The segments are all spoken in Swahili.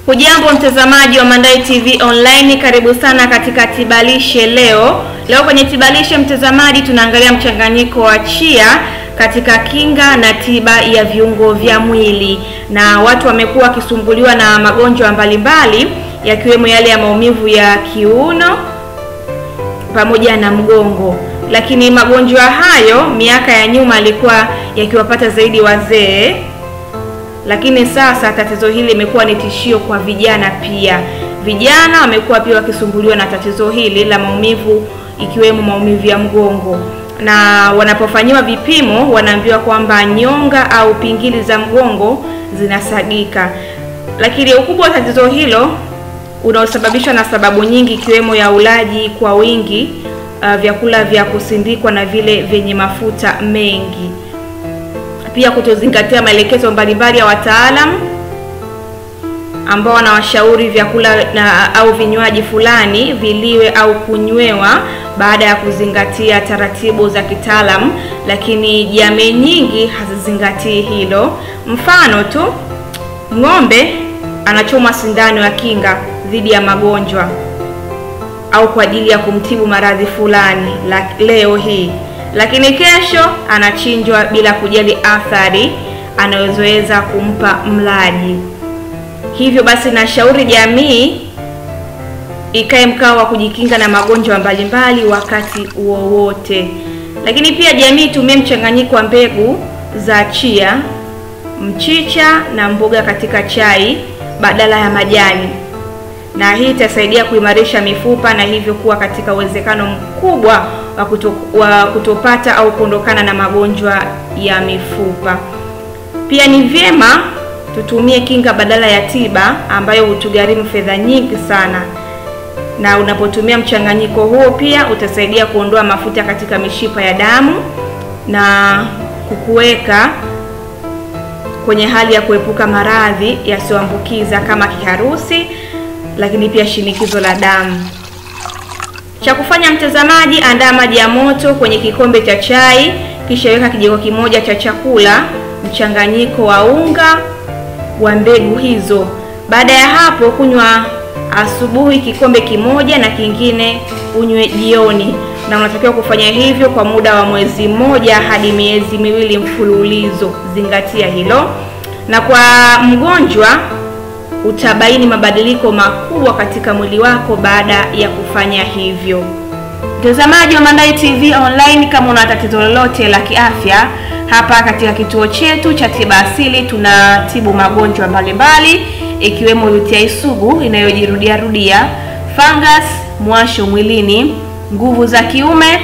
Hujambo mtazamaji wa Mandai TV Online, karibu sana katika Tibalishe leo. Leo kwenye Tibalishe mtazamaji, tunaangalia mchanganyiko wa chia katika kinga na tiba ya viungo vya mwili, na watu wamekuwa wakisumbuliwa na magonjwa mbalimbali yakiwemo yale ya maumivu ya kiuno pamoja na mgongo, lakini magonjwa hayo miaka ya nyuma yalikuwa yakiwapata zaidi wazee lakini sasa tatizo hili limekuwa ni tishio kwa vijana pia. Vijana wamekuwa pia wakisumbuliwa na tatizo hili la maumivu ikiwemo maumivu ya mgongo, na wanapofanyiwa vipimo wanaambiwa kwamba nyonga au pingili za mgongo zinasagika. Lakini ukubwa wa tatizo hilo unaosababishwa na sababu nyingi ikiwemo ya ulaji kwa wingi, uh, vyakula vya kusindikwa na vile vyenye mafuta mengi pia kutozingatia maelekezo mbalimbali ya wataalamu ambao wanawashauri vyakula na au vinywaji fulani viliwe au kunywewa baada ya kuzingatia taratibu za kitaalamu, lakini jamii nyingi hazizingatii hilo. Mfano tu, ng'ombe anachomwa sindano ya kinga dhidi ya magonjwa au kwa ajili ya kumtibu maradhi fulani la leo hii lakini kesho anachinjwa bila kujali athari anayozoweza kumpa mlaji. Hivyo basi, nashauri jamii ikae mkao wa kujikinga na magonjwa mbalimbali wakati wowote. Lakini pia jamii itumie mchanganyiko wa mbegu za chia, mchicha na mboga katika chai badala ya majani, na hii itasaidia kuimarisha mifupa na hivyo kuwa katika uwezekano mkubwa wa, kuto, wa kutopata au kuondokana na magonjwa ya mifupa. Pia ni vyema tutumie kinga badala ya tiba ambayo hutugharimu fedha nyingi sana, na unapotumia mchanganyiko huo pia utasaidia kuondoa mafuta katika mishipa ya damu na kukuweka kwenye hali ya kuepuka maradhi yasiyoambukiza kama kiharusi, lakini pia shinikizo la damu. Cha kufanya mtazamaji, andaa maji ya moto kwenye kikombe cha chai, kisha weka kijiko kimoja cha chakula mchanganyiko wa unga wa mbegu hizo. Baada ya hapo, kunywa asubuhi kikombe kimoja na kingine unywe jioni, na unatakiwa kufanya hivyo kwa muda wa mwezi mmoja hadi miezi miwili mfululizo. Zingatia hilo. Na kwa mgonjwa utabaini mabadiliko makubwa katika mwili wako baada ya kufanya hivyo. Mtazamaji wa Mandai TV Online, kama una tatizo lolote la kiafya, hapa katika kituo chetu cha tiba asili tunatibu magonjwa mbalimbali ikiwemo UTI sugu inayojirudia rudia, fungus, mwasho mwilini, nguvu za kiume,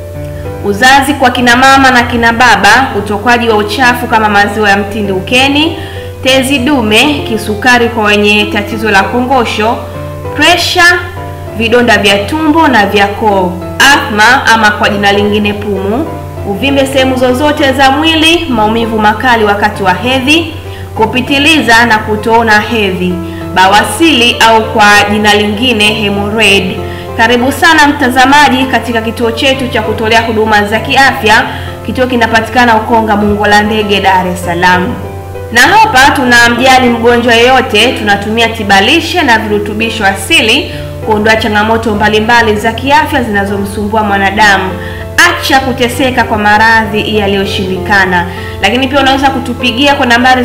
uzazi kwa kina mama na kina baba, utokwaji wa uchafu kama maziwa ya mtindi ukeni tezi dume, kisukari kwa wenye tatizo la kongosho, presha, vidonda vya tumbo na vya koo, athma ama kwa jina lingine pumu, uvimbe sehemu zozote za mwili, maumivu makali wakati wa hedhi, kupitiliza na kutoona hedhi, bawasili au kwa jina lingine hemorrhoid. Karibu sana mtazamaji katika kituo chetu cha kutolea huduma za kiafya. Kituo kinapatikana Ukonga Mungo la Ndege, Dar es Salaam na hapa tunamjali mgonjwa yeyote. Tunatumia tibalishe na virutubisho asili kuondoa changamoto mbalimbali za kiafya zinazomsumbua mwanadamu. Acha kuteseka kwa maradhi yaliyoshindikana. Lakini pia unaweza kutupigia kwa nambari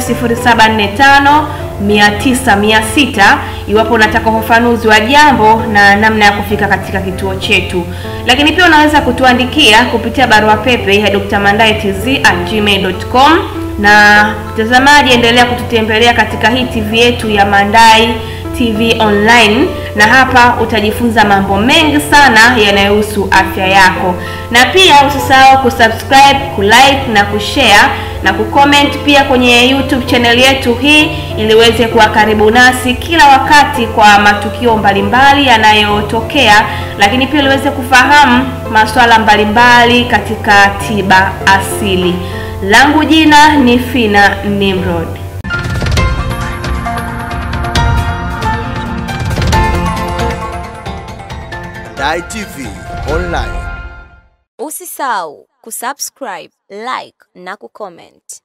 0745 900 600 iwapo unataka ufafanuzi wa jambo na namna ya kufika katika kituo chetu. Lakini pia unaweza kutuandikia kupitia barua pepe ya drmandaitz@gmail.com na mtazamaji, endelea kututembelea katika hii TV yetu ya Mandai TV Online, na hapa utajifunza mambo mengi sana yanayohusu afya yako, na pia usisahau kusubscribe, kulike na kushare na kucomment pia kwenye YouTube channel yetu hii, ili uweze kuwa karibu nasi kila wakati kwa matukio mbalimbali yanayotokea, lakini pia uweze kufahamu masuala mbalimbali katika tiba asili. Langu jina ni Fina Nimrod. Mandai TV Online. Usisahau kusubscribe, like na kucomment.